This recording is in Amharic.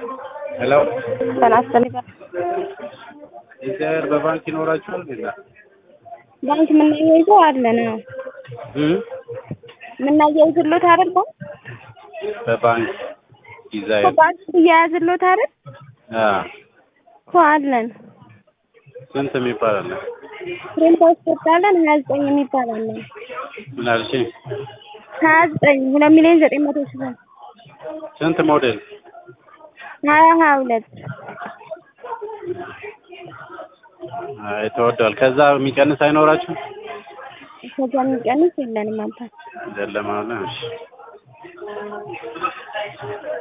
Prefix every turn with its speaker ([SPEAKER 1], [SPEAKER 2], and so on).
[SPEAKER 1] ሄሎ
[SPEAKER 2] ተናስተን
[SPEAKER 1] እዚህ ሀገር በባንክ ይኖራችኋል እንዴ?
[SPEAKER 2] ባንክ የምናያይዘው አለን። አዎ
[SPEAKER 1] እም
[SPEAKER 2] የምናያይዝሎት አይደል?
[SPEAKER 1] በባንክ
[SPEAKER 2] እኮ
[SPEAKER 1] ዲዛይን
[SPEAKER 2] ባንክ እያያዝሎት አይደል?
[SPEAKER 1] አ
[SPEAKER 2] እኮ አለን።
[SPEAKER 1] ስንት የሚባል አለ?
[SPEAKER 2] ፍሬም ፓስፖርት አለን። ሀያ ዘጠኝ የሚባል አለን።
[SPEAKER 1] ምን አልሽኝ?
[SPEAKER 2] ሀያ ዘጠኝ ሁለት ሚሊዮን ዘጠኝ መቶ ሺህ ብር
[SPEAKER 1] ስንት ሞዴል?
[SPEAKER 2] ሀያ ሀያ ሁለት
[SPEAKER 1] አይ ተወዷል። ከዛ የሚቀንስ አይኖራችሁም?
[SPEAKER 2] ከዛ የሚቀንስ የለንም አባት
[SPEAKER 1] የለም አለ። እሺ